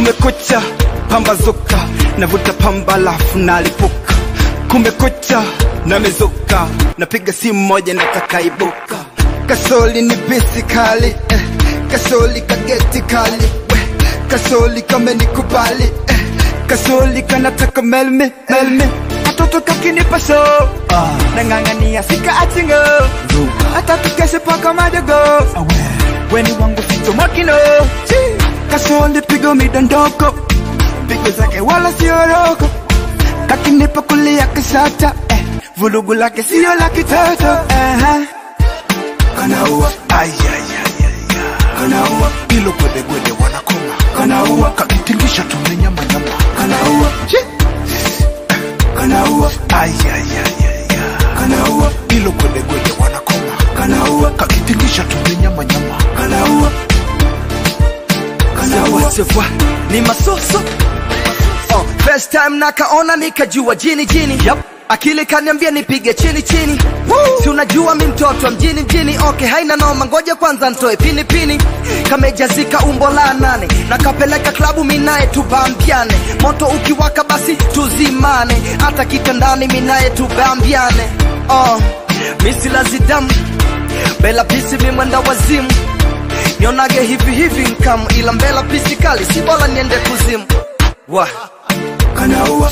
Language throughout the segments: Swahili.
kumekucha pambazuka navuta pamba lafu nalipuka kumekucha namezuka napiga simu moja natakaibuka kasoli ni bisi kali eh. kasoli kageti kali eh. kasoli kamenikubali eh. kasoli kanataka melmi melmi katoto kakinipa so ah. nang'ang'ania sika achingo hata tukeshe paka madogo weni wangu ficho makino kasoli pigo midondoko pigo zake wala sioroko kakinipa kulia kishata eh. vulugu lake sio la kitoto uh-huh. kanaua kanaua ilo gwedegwede wanakoma kanaua kakitingisha tumenyamanyama kanaua kanaua kanaua ilo gwedegwede wanakoma kanaua kakitingisha tumenyamanyama kanaua Sawa sawa, ni masoso oh, first time nakaona nikajua jini jini yep. akili kaniambia nipige chini chini si unajua mi mtoto wa mjini mjini okay haina noma ngoja kwanza ntoe pini pini kamejazika umbo la nane nakapeleka klabu minaye tubambiane moto ukiwaka basi tuzimane hata kitandani minaye tubambiane oh, misilazidamu bela pisi mimwenda wazimu nionage hivi hivi nkamu ila mbela pisi kali si bora niende kuzimu wa kanaua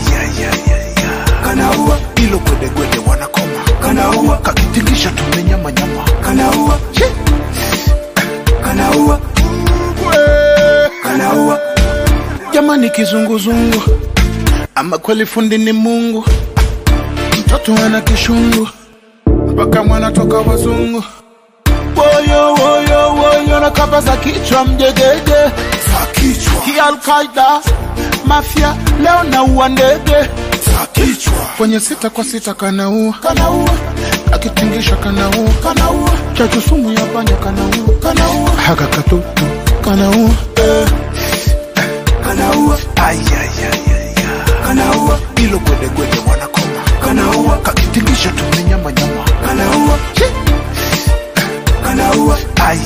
kanaua ilo gwedegwede wanakoma kanaua kakitingisha tumenyamanyama kanaua kanaua kanaua jamani kizunguzungu ama kweli fundi ni mungu mtoto ana kishungu mpaka mwana toka wazungu woyo woyo woyo na kamba za kichwa mjegege za kichwa kialkaida mafya leo naua ndege za kichwa kwenye sita kwa sita kanaua kanaua akitingisha kanaua kanaua chachu sumu ya panya kanaua kanaua haka katutu kanaua eh. kanaua kanaua ilo gwedegwede wanakoma kanaua kakitingisha tumenyamanyama kanaua kanaua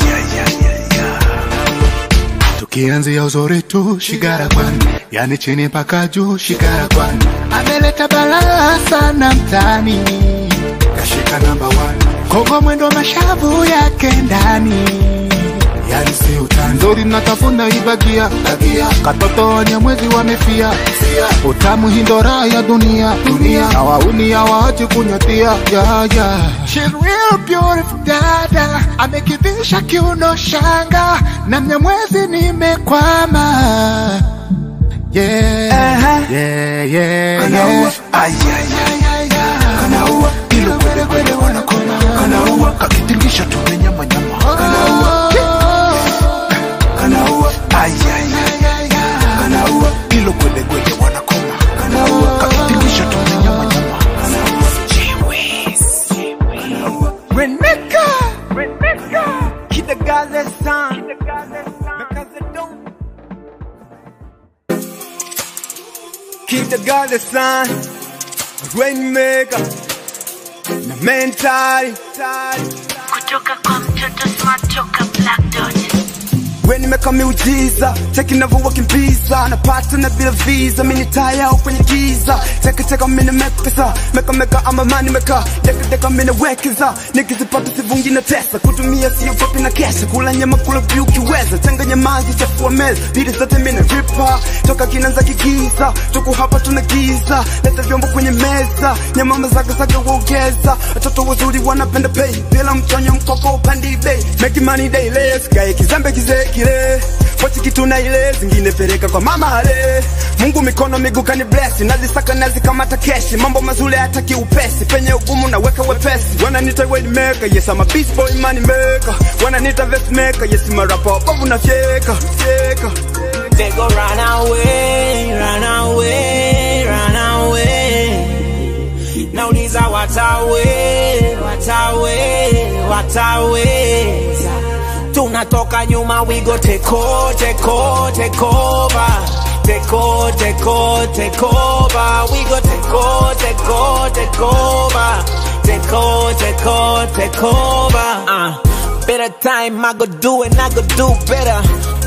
tukianzia uzuri tu shigara kwani yani chini mpaka juu shigara kwani ameleta balaa sana mtani kashika namba kogo mwendo mashavu yake ndani yani si utani nzuri natafuna ibagia bagia katoto wanyamwezi wamefia utamu hindora ya dunia dunia na wauni hawaachi kunyatia ya ya She's real beautiful dada amekivisha kiuno shanga na mnyamwezi nimekwama yeah yeah yeah Kanaua. kanaua ilo kwede kwede wanakoma kanaua kakitingisha tumenyamanyama kanaua kanaua kanaua ilo kwede kwede wanakoma kanaua kakitingisha tumenyamanyama Reneka Reneka Kidagaze san Because I don't Kidagaze san Rainmaker Na mentali kutoka kwa mtoto smart toka black dot we nimeka miujiza cheki navyowakimbiza napata na bila visa mini taya au kwenye giza cheki cheka mini mekesa meka meka ama mani meka deka deka mini wekeza nikizipata sivungi na tesa kutumia sio fupi na kesha kula nyama kula vyu kiweza changanya maji chafua meza bidi zote mini ripa toka kinanza kigiza tuku hapa tuna giza leta vyombo kwenye meza nyama mazaga zaga uogeza watoto wazuri wanapenda pay bila mtonyo mkoko upandi bei make money daily sikae kizembe kizee kile pochi kitu na ile zingine peleka kwa mama ale Mungu mikono miguu kani bless nazisaka nazikamata keshi mambo mazuri hataki upesi penye ugumu naweka wepesi wananita way maker yes I'm a beast boy money maker wananita vest maker yes I'm a rapper bovu na fyeka fyeka They go run away, run away, run away. Nauliza watawe, watawe, wataweza. Tunatoka nyuma, we go take over, take over, take over. Take over, take over, take over. We go take over, take over, take over. Take over, take over, take over. Uh. Better time, I go do it, I go do better.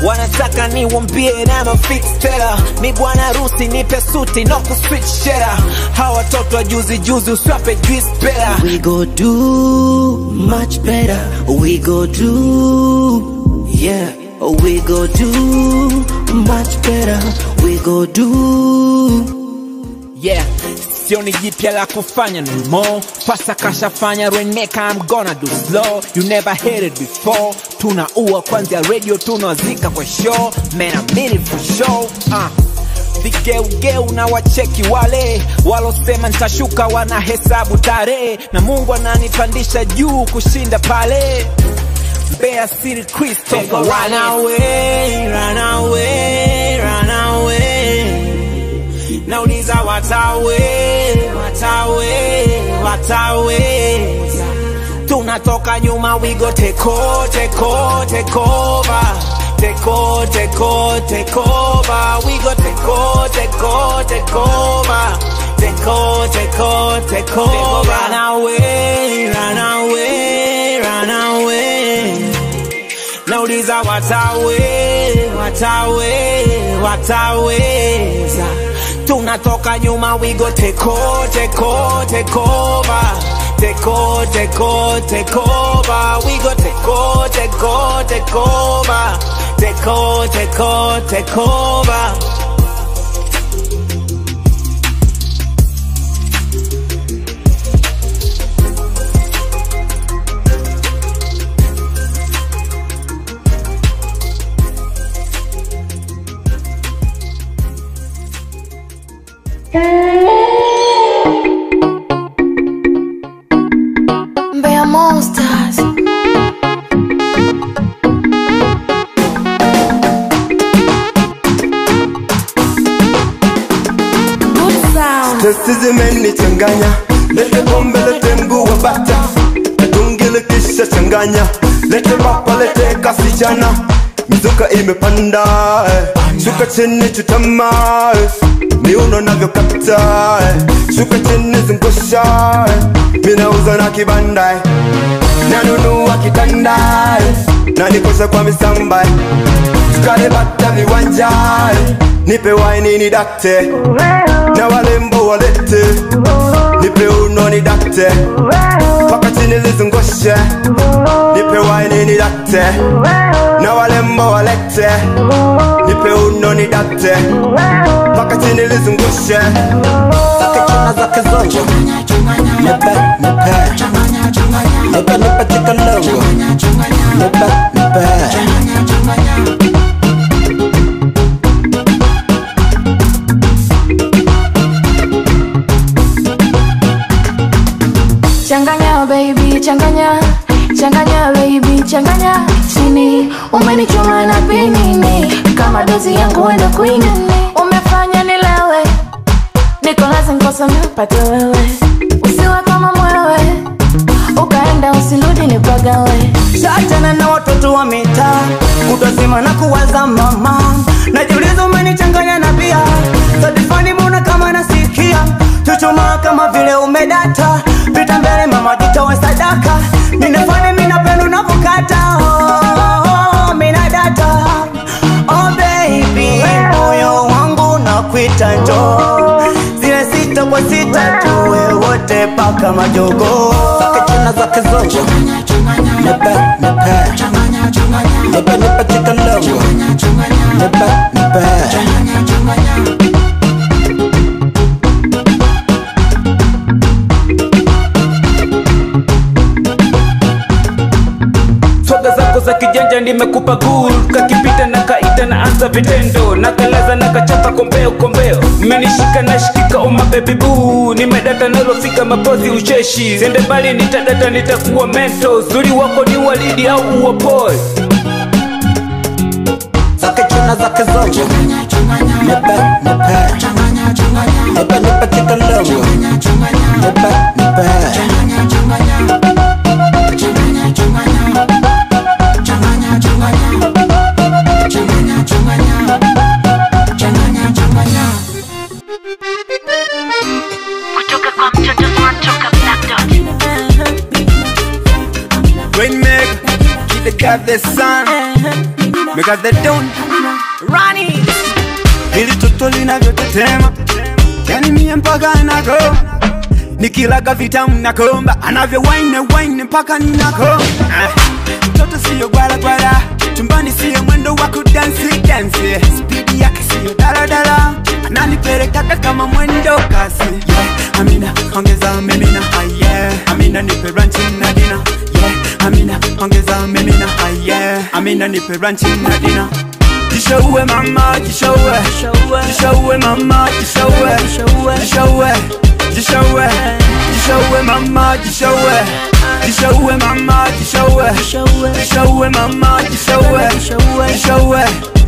wanataka niwambie na mafix tela mi bwana harusi nipe suti no kuswitch shera hawa watoto wa juzi juzi uswape juice pela We go do much better. We go do, yeah. We go do much better. We go do. yeah sioni jipya la kufanya no more pasa kashafanya reneka I'm gonna do slow you never heard it before tunaua kwanzia radio tunawazika kwa show man I mean it for sure uh. vigeugeu na wacheki wale walosema nitashuka wanahesabu tarehe na mungu ananipandisha juu kushinda pale Mbeya City Crystal run away, run away, run away nauliza watawe watawe wataweza tunatoka nyuma wigo teko teko tekova teko teko tekova wigo teko teko tekova teko teko tekova run away run away run away nauliza watawe watawe wataweza tunatoka nyuma wigo teko teko tekova teko teko tekova wigo teko teko tekova teko teko tekova Mbeya Monsters. Good sound. Testi zimenichanganya, lete pombe, lete mguu wa bata, tungile kisha changanya, lete papa, lete kasichana, mizuka imepanda, eh. shuka chini chutama, eh. miuno navyokata, eh. shuka chini zungusha, eh. minauza na kibanda, eh. nanunua kitanda, eh. na nikosha kwa misamba, eh. tukale bata viwanja, eh. nipe waini ni dakte na walembo walete nipe uno ni dakte paka chini lizungushe nipe waini ni dakte na walembo walete nipe uno ni dakte paka chini lizungushe Zake chuna zake zote. Nipe, nipe. Nipe, nipe tika logo. Nipe, nipe. Changanya baby, changanya changanya baby, changanya chini. Umenichoma na pinini kama dozi yangu wenda kuinini. Umefanya nilewe, niko lazima kosa mpate wewe. Usiwe kama mwewe, ukaenda usirudi nipagawe. Shatana na watoto wa mitaa kutozima na kuwaza mama najiuliza umenichanganya na bia sadifani mbona kama nasikia chuchuma kama vile umedata pita mbele mama jitowe sadaka ninafani minapendo navokata oh, oh, mina data oh baby moyo wangu nakwita njoo zile sita kwa sita tuwe wote paka majogo Zake chuna zake zote. Nipe, nipe. Nipe, nipe tika logo. Nipe, nipe. swaga zako za kijanja nimekupa gul kakipita na kaita na anza vitendo na kalaza na kachapa kombeo kombeo mmenishika na shikika oma baby boo nimedata nalofika mapozi ucheshi sende mbali nitadata nitakuwa mento zuri wako ni walidi au uwapoe Zake chuna zake zote. Nipe, nipe. Nipe, nipe tika logo. Nipe, nipe. kutoka kwa mtoto smart toka Black Dot. Rainmaker, keep the God the sun Make up the don Rani Hili toto linavyotetema Yani mie mpaka nako Nikilaga vitamu nakomba Anavyo wine wine mpaka ninako Ah, Mtoto siyo gwala gwala Chumbani siyo mwendo wa kudansi dansi Speed yake siyo daladala Ananipelekaga kama mwendo kasi yeah. Amina ongeza mimina ah, yeah. Amina nipe ranchi na dina yeah. Amina ongeza mimina ah, yeah. Amina nipe ranchi na dina Jishowe mama, jishowe Jishowe mama, jishowe Jishowe Jishowe Jishowe mama, jishowe Jishowe mama, jishowe Jishowe mama, jishowe Jishowe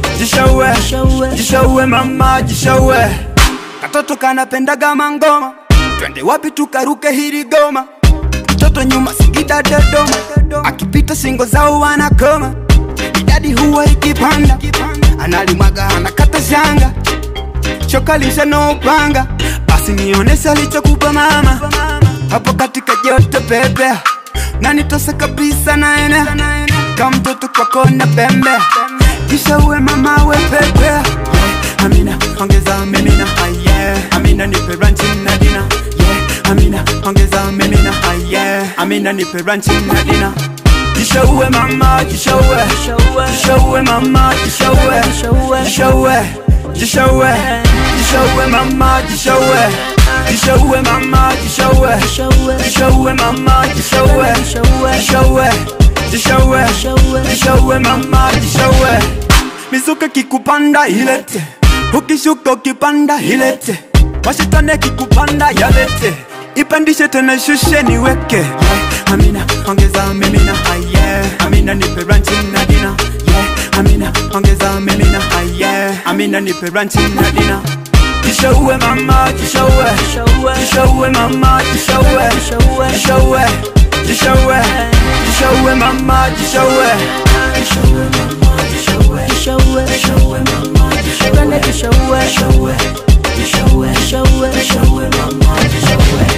Jishowe Jishowe mama, jishowe Katoto kanapendaga mangoma Twende wapi tukaruke hili goma Mtoto nyuma Singida Dodoma Akipita singo zao wanakoma idadi huwa ikipanda analimwaga anakata shanga shoka lisha no upanga basi nionese alichokupa mama hapo katika joto pepe na nitose kabisa naene kama mtoto kwako na pembe kisha uwe mama we pepe yeah. amina ongeza mimina ah, yeah. amina nipe ranchi na dina yeah. amina ongeza mimina ah, yeah. amina nipe ranchi na dina Jishowe mama, jishowe Jishowe mama, jishowe Jishowe Jishowe Jishowe mama, jishowe Jishowe mama, jishowe Jishowe mama, jishowe Jishowe Jishowe Jishowe mama, jishowe Mizuka kikupanda ilete Ukishuka ukipanda ilete Mashitane kikupanda yalete Ipandishe tena shushe niweke yeah. Amina ongeza mimina ah, yeah. Amina nipe ranchi na dina yeah. Amina ongeza mimina ah, yeah. Amina nipe ranchi na dina Jishowe mama jishowe Jishowe mama jishowe Jishowe Jishowe Jishowe mama jishowe Jishowe mama jishowe Jishowe mama jishowe Jishowe Jishowe Jishowe Jishowe mama jishowe